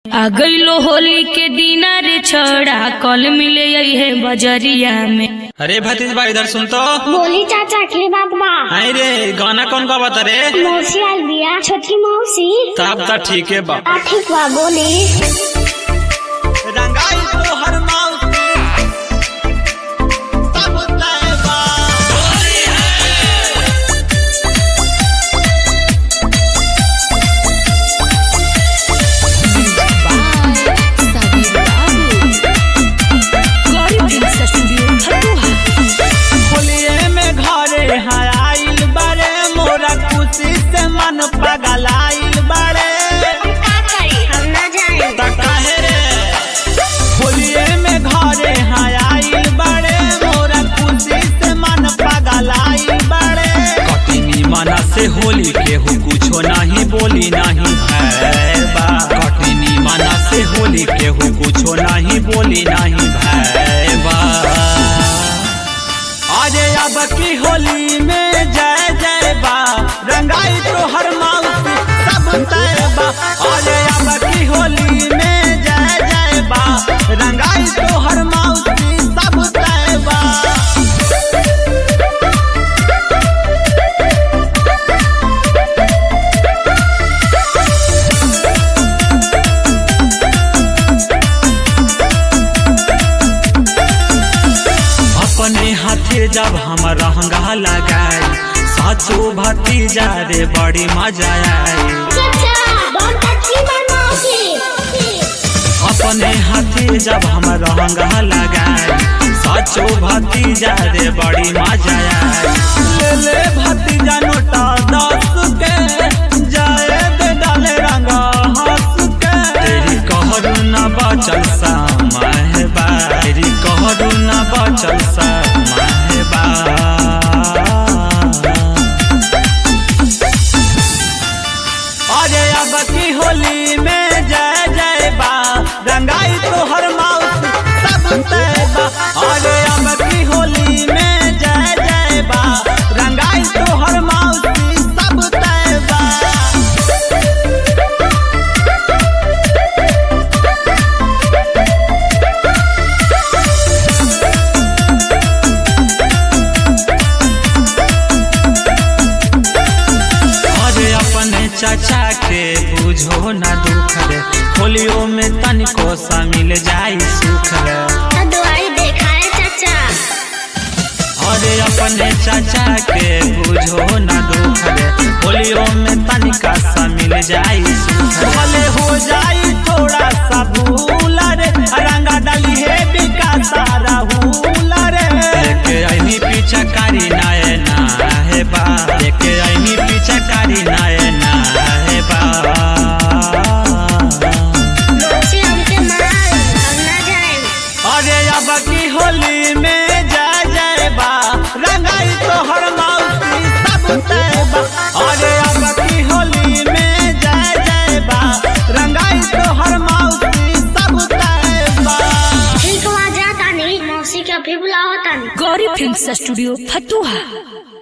आ गईलो होली के दिना रे छड़ा कल मिले है बजरिया में अरे भतीजबा इधर सुन तो बोली चाचा के बात बा आई रे गाना कौन का बता रे मौसी आल बिया छोटकी मौसी तब तो ठीक है बा आ ठीक बा बोली रंगाई तो हर माउसी तब तय बा होलिये में घरे आइल बारे मोरा खुशी से मन पगलाइल बारे का करी हम ना जाए त काहे रे होलिये में घरे आइल बारे मोरा खुशी से मन पगलाइल बारे कटिनी मना से होली के हो कुछो नहीं बोली नहीं भैबा कटिनी मना से होली के हो कुछो नहीं बोली नहीं भैबा अरे अब की होली में जय जय बा रंगाई तो हर माउसी सब तय बा अरे अब की होली में जय जय बा रंगाई तो हर माउसी सब तय बा अपने हाथे जब हम रहंगा लगाई साचो भतीजा रे बड़ी मजा आई चाचा डोंट टच माय मौसी अपने हाथे जब हम रहंगा लगाई साचो भतीजा रे बड़ी मजा आई ले ले भतीजा नोटा दस के जाए दे डाले रंगा हंस के तेरी कहरु न बचल सा महबा तेरी कहरु न बचल सा महबा अरे अब की होली में जय जय बा रंगाई तो हर माउस सब तय बा अरे अब की होली में जय जय बा रंगाई तो हर माउस सब तय बा अरे अपने चाचा के बुझो ना दुख रे होलियो में तनिको सा मिल जाई सुख रे तो दुआई देखा है चाचा अरे अपने चाचा के बुझो ना दुख रे होलियो में तनिका सा मिल जाई सुख रे। भले हो जाई थोड़ा सा भूल रे रंगा डाली है बिका सारा भूल रे लेके आईनी पीछा कारी नाय ना है बा लेके आईनी पीछा कारी नाय ना है बा मौसी हमके मार हम ना जाए अरे अब की होली में जय जय बा रंगाई तो हर माउसी सब तय बा अरे अब की होली में जय जय बा रंगाई तो हर माउसी सब तय बा ठीक बा जाता नहीं मौसी के अभी बुलाओ तानी गौरी फिल्म स्टूडियो फतुहा